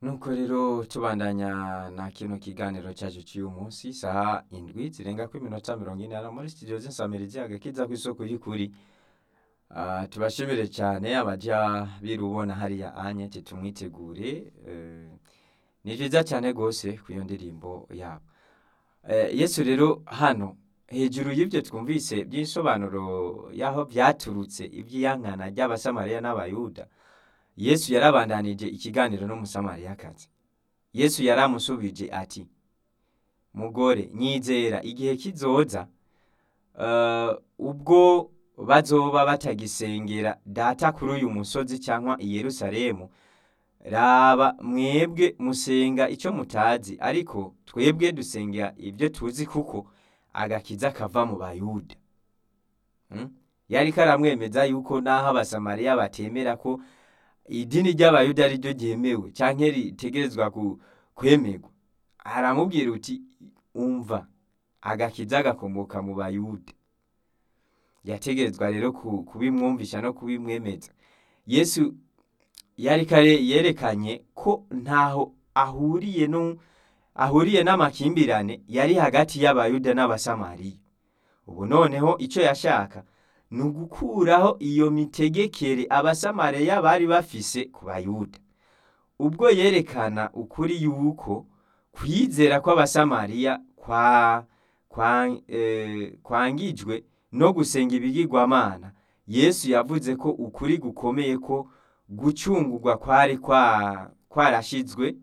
nuko rero tubandanya na kino kiganiro cyacu cy'uyu munsi isaha indwi zirenga ku iminota mirongo ine muri studio z'insamirizi agakiza ku isoko y'ukuri Ah, tubashimire cyane abaja birubona hariya anye tumwitegure eh, ni byiza cyane rwose ku iyo ndirimbo yabo Eh, yesu rero hano hejuru y'ibyo twumvise by'insobanuro y'aho byaturutse iby'iyankana ry'abasamariya n'abayuda yesu yarabandanije ikiganiro n'umusamariyakazi yesu yaramusubije ati mugore nyizera igihe kizoza eh, ubwo bazoba batagisengera data kuri uyu musozi cyangwa i yerusalemu raba mwebwe musenga icyo mutazi ariko twebwe dusenga ibyo tuzi kuko agakiza kava mu bayuda Hmm? yari karamwemeza yuko n'aho abasamariya batemera ko idini ry'abayuda ari ryo ryemewe cyangwa ritegerezwa ku- kwemerwa aramubwira uti umva agakiza gakomoka mu bayuda yategerezwa rero ku- kubimwumvisha no kubimwemeza yesu yari kare yerekanye ko ntaho ahuriye no ahuriye n'amakimbirane yari hagati y'abayuda n'abasamariya ubu noneho icyo yashaka ni ugukuraho iyo mitegekere abasamariya bari bafise ku bayuda ubwo yerekana ukuri yuko kwizera kw'abasamariya kwa, kwa, eh, kwangijwe no gusenga ibigirwamana yesu yavuze ko ukuri gukomeye ko gucungurwa kwari kwa- kwarashizwe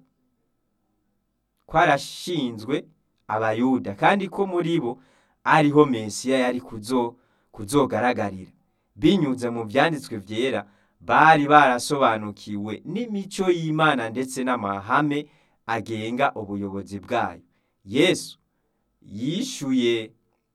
kwarashinzwe abayuda kandi ko muri bo ariho mesiya yari kuzo kuzogaragarira binyuze mu byanditswe byera bari barasobanukiwe n'imico y'imana ndetse n'amahame agenga ubuyobozi bwayo yesu yishuye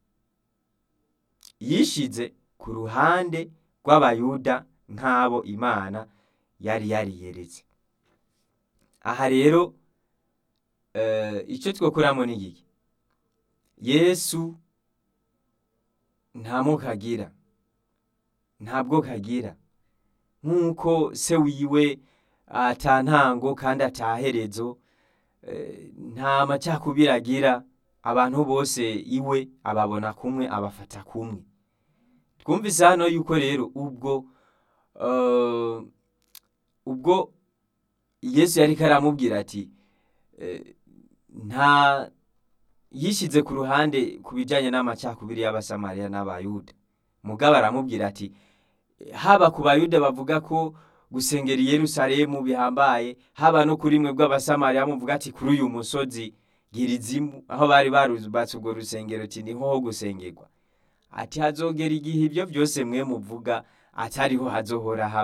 yishize ku ruhande rw'abayuda nk'abo imana yari yariyeretse aha rero eh, icyo twakuramo ni iki yesu nta moko agira ntabwo kagira nk'uko se wiwe atantango kandi ataherezo eh, nta macakubiri agira abantu bose iwe ababona kumwe abafata kumwe twumvise hano yuko rero ubwo eh, ubwo yesu yari karamubwira ati eh, nta yishyize ku ruhande ku bijyanye n'amacakubiri y'abasamariya n'abayuda mugabo aramubwira ati haba ku bayuda bavuga ko gusengera i yerusalemu bihambaye haba no kuri mwe bw'abasamariya muvuga ati kuri uyu musozi girizimu aho bari barubatse urwo rusengero ati niho ho gusengerwa ati hazogera igihe ibyo byose mwe muvuga atariho hazohora haba